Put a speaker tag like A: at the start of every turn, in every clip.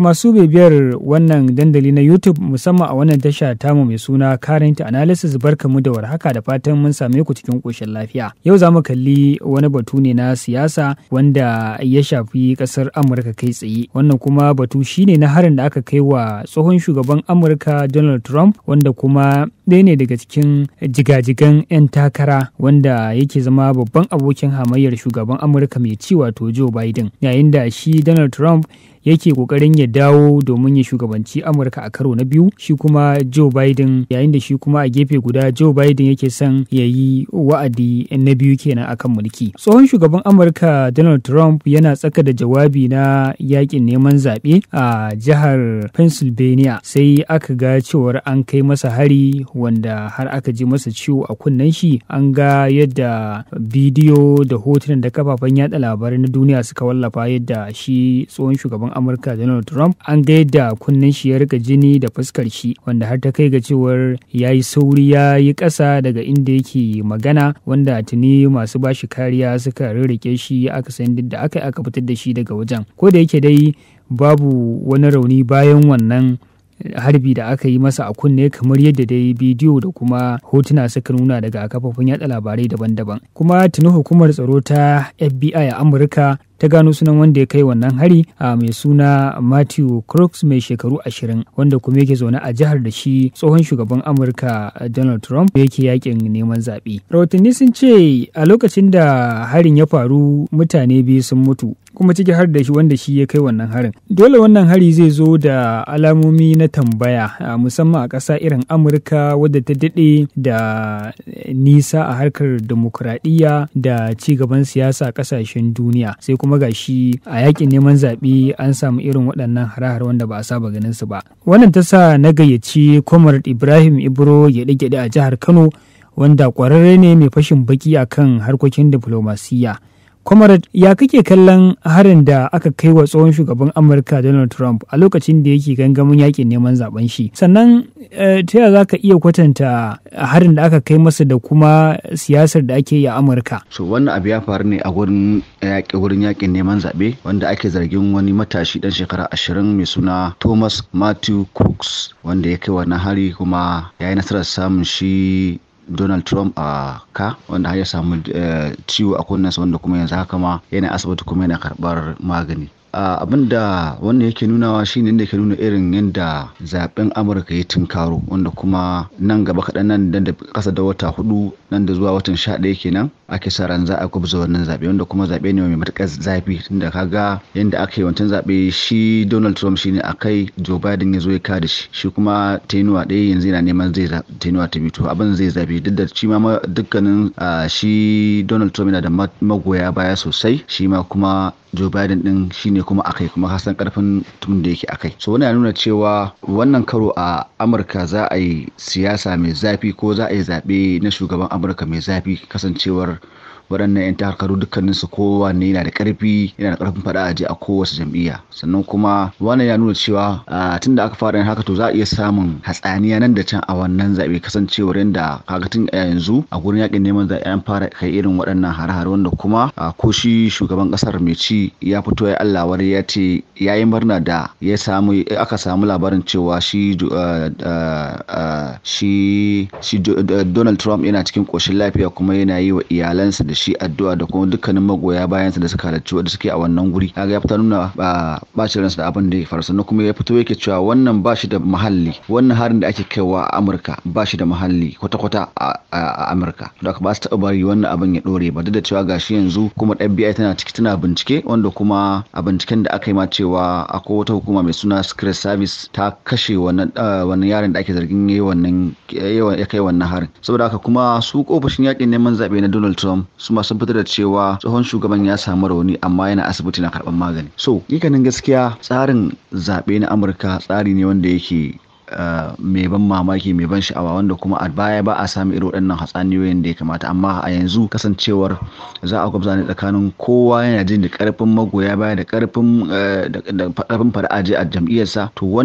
A: masu bibiyar wannan dandali na YouTube musamman a wannan tasha tamu mai suna Current Analysis barkamu da warhaka da fatan mun same ku cikin koshin lafiya. Yau za mu kalli wani batu ne na siyasa wanda ya shafi kasar Amurka kai tsaye. Wannan kuma batu shine na harin da aka kai wa tsohon shugaban Amurka Donald Trump wanda kuma ɗaya ne daga cikin jigajigan 'yan takara wanda yake zama babban abokin hamayyar shugaban Amurka mai ci wato Joe Biden. Yayin da shi Donald Trump yake kokarin ya dawo domin ya shugabanci amurka a karo na biyu shi kuma joe biden yayin da shi kuma a gefe guda joe biden yake son ya yi wa'adi na biyu kenan akan mulki tsohon shugaban amurka donald trump yana tsaka da jawabi na yakin neman zaɓe a jihar pennsylvania sai aka ga cewar an kai masa hari wanda har aka ji masa ciwo a kunnen shi an ga yadda bidiyo da hotunan da kafafen yada labarai na duniya suka wallafa yadda shi tsohon shugaban amurka donald trump an ga yadda kunnen shi ya rika jini da fuskar shi wanda har ta kai ga cewar ya yi sauri ya yi ƙasa daga inda yake magana wanda tuni masu bashi kariya suka rirrike shi aka san da aka aka fitar da shi daga wajen ko da yake dai babu wani rauni bayan wannan harbi da aka yi masa a kunne kamar yadda dai bidiyo da kuma hotuna suka nuna daga kafofin yada labarai daban-daban kuma tuni hukumar tsaro ta fbi a amurka ta gano sunan wanda ya kai wannan hari a mai suna Matthew Crooks mai shekaru ashirin wanda kuma yake zaune a jihar da shi tsohon shugaban Amurka Donald Trump yake yakin neman zaɓe. Rahotanni sun ce a lokacin da harin ya faru mutane biyu sun mutu kuma ciki har da shi wanda shi ya kai wannan harin. Dole wannan hari zai zo da alamomi na tambaya musamman a ƙasa irin Amurka wadda ta daɗe da nisa a harkar demokuraɗiyya da ci gaban siyasa a ƙasashen duniya sai kuma ga shi a yakin neman zaɓe an samu irin waɗannan hare-hare wanda ba a saba ganin su ba wannan ta sa na gayyaci comrade ibrahim ibro gyaɗe-gyaɗe a jihar kano wanda ƙwararre ne mai fashin baki akan harkokin diflomasiyya Comrade, ya kake kallon harin da aka kai wa tsohon shugaban Amurka Donald Trump a lokacin da yake gangamin yakin neman zaben shi? Sannan ta yaya za ka iya kwatanta harin da aka kai masa da kuma siyasar da ake yi a Amurka?
B: So wannan abu ya faru ne a gurin yaƙi wurin yakin neman zaɓe wanda ake zargin wani matashi ɗan shekara ashirin mai suna Thomas Matthew Crooks wanda ya kai wannan hari kuma ya yi nasarar samun shi Donald Trump a ka wanda har ya samu ciwo a kunnensa wanda kuma yanzu haka ma yana asibiti kuma yana karɓar magani. abin da wannan yake nunawa shine inda yake nuna irin yadda zaben amurka ya tunkaro wanda kuma nan gaba kaɗan nan da kasa da wata hudu nan da zuwa watan sha ɗaya kenan ake sa ran za a gwabza wannan zaɓe wanda kuma zaɓe ne mai matuƙar zafi tunda kaga yadda aka yi wancan zaɓe shi donald trump shine a kai joe biden ya zo ya kada shi shi kuma tenuwa ɗaya yanzu yana neman zai tenuwa ta biyu abin zai zafi duk da shi ma dukkanin shi donald trump yana da magoya baya sosai shi ma kuma Joe Biden din shine kuma akai kuma kasan karfin tun da yake akai so wannan nuna cewa wannan karo a Amurka za a yi siyasa mai zafi ko za a yi zaɓe na shugaban Amurka mai zafi kasancewar waɗannan 'yan takarkaru dukkanin su kowanne yana da ƙarfi yana da ƙarfin faɗa a je a kowace jam'iyya sannan kuma wannan ya nuna cewa tun da aka fara yin haka to za a iya samun hatsaniya nan da can a wannan zaɓe kasancewar yadda kaga tun a yanzu a gurin yakin neman zaɓe an fara kai irin waɗannan hare-hare wanda kuma ko shi shugaban ƙasar mai ci ya fito ya Allah wari ya ce ya yi murna da ya samu aka samu labarin cewa shi shi shi Donald Trump yana cikin ƙoshin lafiya kuma yana yi wa iyalansa da shi addu'a da kuma dukkanin magoya bayansa da suka halarci wanda suke a wannan guri kaga ya fita nuna ba bacin ransa da abin da ya faru sannan kuma ya fito yake cewa wannan ba shi da muhalli wannan harin da ake kaiwa a Amurka ba shi da muhalli kwata-kwata a Amurka da ba su taɓa bari wannan abin ya ɗore ba duk da cewa gashi yanzu kuma FBI tana ciki tana bincike wanda kuma a binciken da aka yi ma cewa akwai wata hukuma mai suna Secret Service ta kashe wannan wannan yaron da ake zargin yayi wannan ya kai wannan harin saboda haka kuma su ofishin yakin neman zaɓe na Donald Trump su ma sun fitar da cewa tsohon shugaban ya samu rauni amma yana asibiti na karɓar magani so ganin gaskiya tsarin zaɓe na amurka tsari ne wanda yake mai ban mamaki mai ban sha'awa wanda kuma a baya ba a samu irin waɗannan hatsaniyoyin da ya kamata amma a yanzu kasancewar za a gwabza ne tsakanin kowa yana jin da karfin magoya baya da karfin da karfin fara'aji a jam'iyyarsa to wannan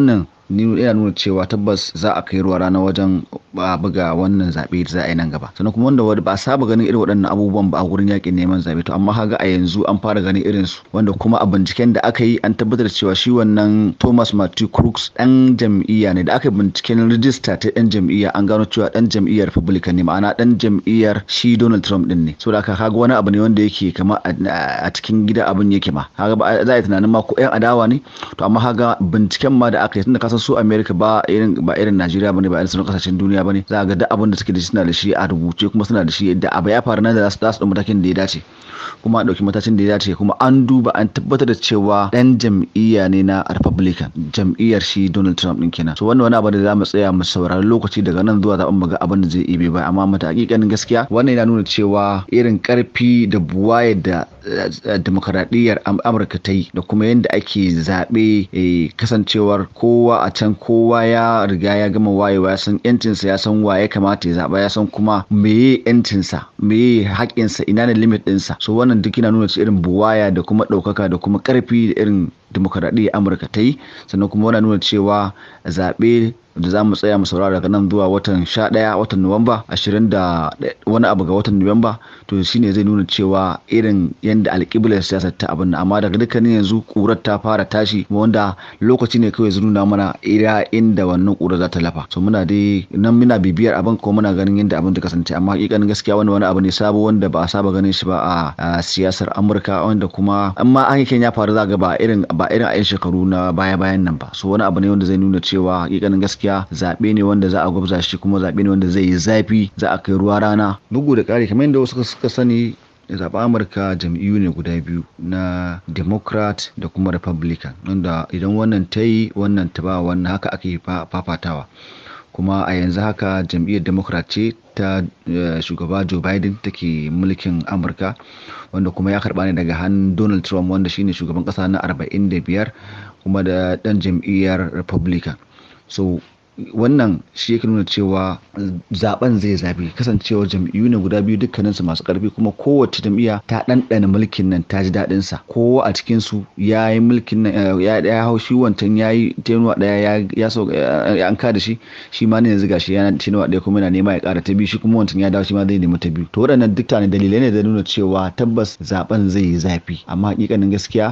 B: ni ina nuna cewa tabbas za a kai ruwa rana wajen buga wannan zaɓe da za a yi nan gaba sannan kuma wanda ba a saba ganin irin waɗannan abubuwan ba a gurin yakin neman zaɓe to amma kaga a yanzu an fara ganin irin su wanda kuma a binciken da aka yi an tabbatar da cewa shi wannan Thomas Matthew Crooks dan jam'iyya ne da aka binciken rijista ta yan jam'iyya an gano cewa dan jam'iyyar Republican ne ma'ana dan jam'iyyar shi Donald Trump din ne so da kaga wani abu ne wanda yake kama a cikin gida abin yake ma kaga ba za a yi tunanin ma ko yan adawa ne to amma kaga binciken ma da aka yi tunda kasan su America ba irin ba irin Najeriya bane ba irin sauran kasashen duniya bane za ga duk abin da suke da shi suna da shi a rubuce kuma suna da shi da abu ya faru nan da za su ɗau matakin da ya dace kuma a ɗauki matakin da ya dace kuma an duba an tabbatar da cewa ɗan jam'iyya ne na Republican jam'iyyar shi Donald Trump ɗin kenan so wannan wani abu da za mu tsaya mu saurari lokaci daga nan zuwa zaɓen mu ga abin da zai ibe ba amma mata hakikanin gaskiya wannan yana nuna cewa irin ƙarfi da buwaye da demokaradiyyar amurka ta yi da kuma yadda ake zaɓe kasancewar kowa a can kowa ya riga ya gama wayewa ya san yancinsa ya san wa ya kamata ya zaɓa ya san kuma meye yancinsa meye haƙƙinsa ina ne limit ɗinsa so wannan duk yana nuna irin buwaya da kuma ɗaukaka da kuma ƙarfi da irin demokaradiyyar amurka ta yi sannan kuma wannan nuna cewa zaɓe da za mu tsaya mu saurara daga nan zuwa watan sha ɗaya watan nuwamba ashirin da wani abu ga watan nuwamba to shine zai nuna cewa irin yadda alƙiblar siyasar ta abin amma daga dukkanin yanzu ƙurar ta fara tashi wanda lokaci ne kawai zai nuna mana ira inda wannan ƙurar za ta lafa so muna dai nan muna bibiyar abin ko muna ganin yadda abin ta kasance amma hakikanin gaskiya wani wani abu ne sabo wanda ba a saba ganin shi ba a siyasar amurka wanda kuma amma an ya faru za ga ba irin ba irin a yan shekaru na baya bayan nan ba so wani abu ne wanda zai nuna cewa hakikanin gaskiya gaskiya zaɓe ne wanda za a gwabza shi kuma zaɓe ne wanda zai yi zafi za a kai ruwa rana bugu da ƙari kamar yadda wasu suka sani zaɓen amurka jam'iyyu ne guda biyu na democrat da kuma republican wanda idan wannan ta yi wannan ta ba wannan haka ake fafatawa kuma a yanzu haka jam'iyyar democrat ce ta shugaba joe biden take mulkin amurka wanda kuma ya karba ne daga hannun donald trump wanda shine shugaban kasa na 45 kuma da dan jam'iyyar republican so wannan shi yake nuna cewa zaben zai zabi kasancewar jam'iyyu ne guda biyu dukkaninsu masu karfi kuma kowace jam'iyya ta ɗanɗana mulkin nan ta ji daɗin sa kowa a cikin su ya yi mulkin nan ya ya hau shi wancan ya yi tenuwa ɗaya ya ya so an ka da shi shi ma ne yanzu gashi ya tenuwa ɗaya kuma yana nema ya ƙara ta biyu shi kuma wancan ya dawo shi ma zai nemi ta biyu to waɗannan duk ne dalilai ne da nuna cewa tabbas zaben zai yi zafi amma hakikanin gaskiya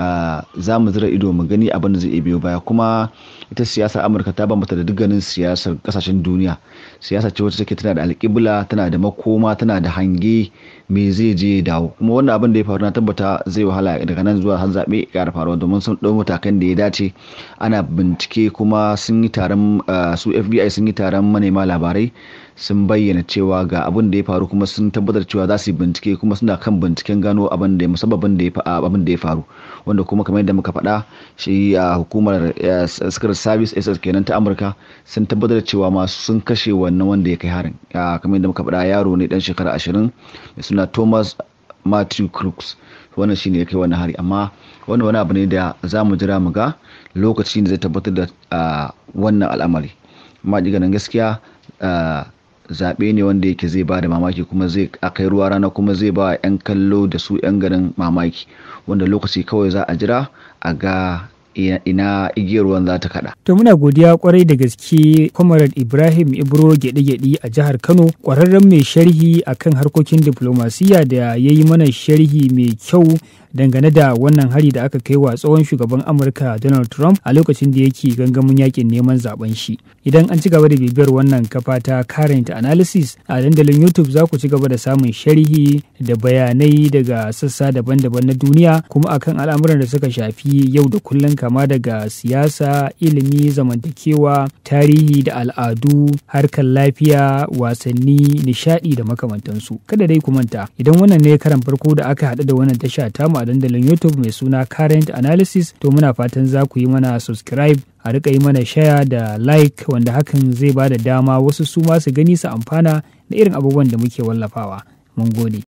B: za mu zira ido mu gani abin da zai biyo baya kuma ita siyasar amurka ta bambata da dukkanin siyasar kasashen duniya siyasa ce wacce take tana da alƙibla tana da makoma tana da hange me zai je ya dawo kuma wannan abin da ya faru na tabbata zai wahala daga nan zuwa har zaɓe ya faruwa domin sun ɗau matakan da ya dace ana bincike kuma sun yi taron su fbi sun yi taron manema labarai sun bayyana cewa ga abin da ya faru kuma sun tabbatar cewa za su yi bincike kuma suna kan binciken gano abin da musabbabin da ya abin da ya faru wanda kuma kamar yadda muka faɗa shi a hukumar secret service ss kenan ta amurka sun tabbatar cewa masu sun kashe wannan wanda ya kai harin kamar yadda muka faɗa yaro ne dan shekara ashirin mai suna thomas matthew crooks wannan shine ya kai wannan hari amma wannan wani abu ne da za mu jira mu ga lokaci da zai tabbatar da wannan al'amari amma ganin gaskiya zaɓe ne wanda yake zai ba da mamaki kuma zai akai ruwa rana kuma zai ba 'yan kallo da su 'yan garin mamaki wanda lokaci kawai za a jira a ga ina igiyar ruwan za ta kada.
A: To muna godiya kwarai da gaske Comrade Ibrahim Ibro gyaɗe-gyaɗe a jihar Kano ƙwararren mai sharhi akan harkokin diplomasiya da ya yi mana sharhi mai kyau dangane da wannan hari da aka kai wa tsohon shugaban Amurka Donald Trump a lokacin da yake gangamin yakin neman zaben shi. Idan an ci gaba da bibiyar wannan kafa ta current analysis a dandalin YouTube za ku ci gaba da samun sharhi da bayanai daga sassa daban-daban na duniya kuma akan al'amuran da suka shafi yau da kullum kama daga siyasa, ilimi, zamantakewa, tarihi da al'adu, harkar lafiya, wasanni, nishadi da makamantansu. Kada dai ku manta, idan wannan ne karan farko da aka haɗu da wannan tasha tamu a dandalin YouTube mai suna Current Analysis, to muna fatan za ku yi mana subscribe a rika yi mana share da like wanda hakan zai ba da dama wasu su ma su gani su amfana da irin abubuwan da muke wallafawa. Mun gode.